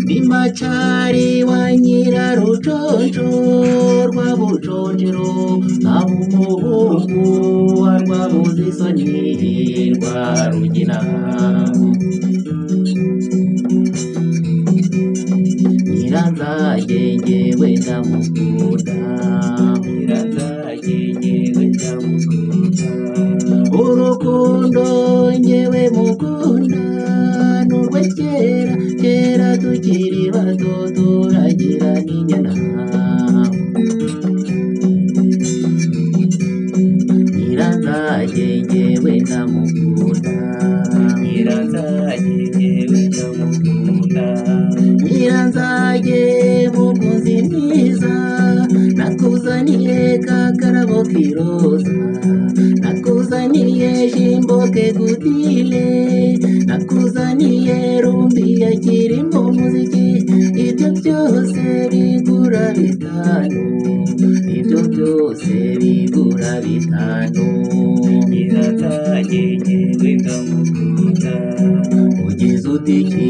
Ndi macyari wa nyirarujojo rwa bujojero aba umuhungu wa rwabuze isoni rwa rugina nyiranzagenge we ndamukunda nyiranzagenge we ndamukunda urukundo ngewe mukunda n'urwe kera kera tukiri bato turagira n'inyana nyiranzage ngewe ndamukunda nyiranzage ngewe ndamukunda nyiranzage mukunzi mwiza nakuzaniye kakarabo kiroza nakuzaniye jimbo kegudile nakuzaniye rumbi ya kirimo muziki ibyo byose bigura bitanu ibyo byose bigura bitanu nyiratajyenge wenda mukunda ugize utiki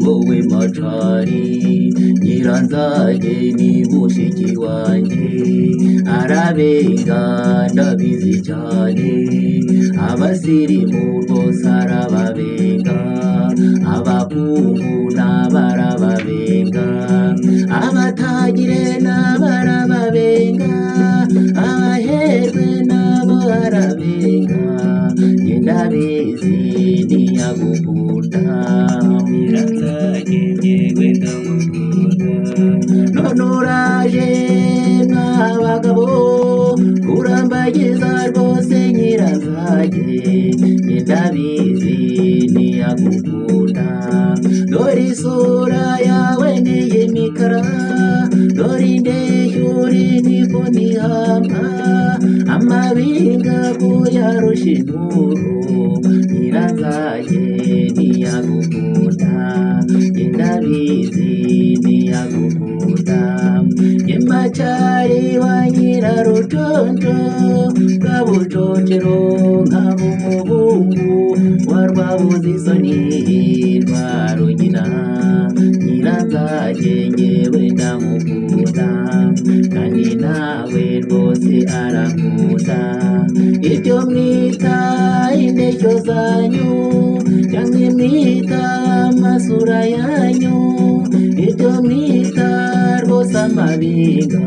wowe macari nyiranzage ni mushiki wanjye arabenga ndabizi cyane abasirimu rwose arababenga abakungu n'abarababenga abatagire n'abarababenga abaherwe nabo arabenga njye ndabizi ntiyagukunda nyiransagenge wenda none uraje mwa bagabo kurambagiza rwose nyirazage ndabizi ntiyagukunda dore isura yawe n'iy'imikara dore indeshuri niko nihamba amabinga kuyarusha inturo nyirazage ntiyagukunda ndabizi ntiyagukunda nyemacari wa nyirarujojo bwa bujojero nkaba umuhungu wa rwabuze isoni rwa rugina nyiranzage ngewe ndamukunda kandi nawe rwose arankunda ibyo mwita indeshyo zanyu cyangwa imwita amasura yanyu ibyo mwita rwose amabinga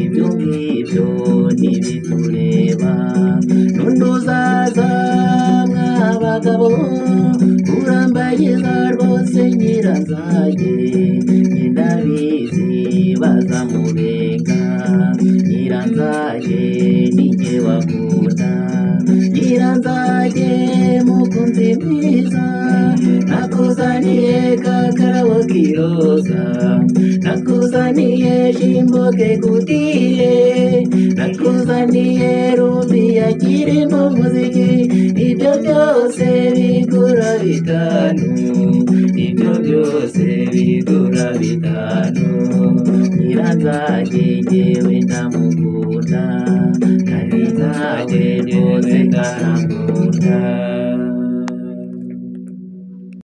ibyo ngibyo ntibitureba n'undi uzaza mwa bagabo kurambagiza rwose nyiranzage ndabizi bazamubenga nyiranzage nijye wakunda nyiranzage mukunzi mwiza nakuzaniye kakarabo kiroza nakuzaniye jimbo kegudire nakuzaniye rumbi yakirimo muziki ibyo byose bigura bitanu ibyo byose bigura bitanu nyiranzage ngewe ndamukunda kandi nzage rwose ndamukunda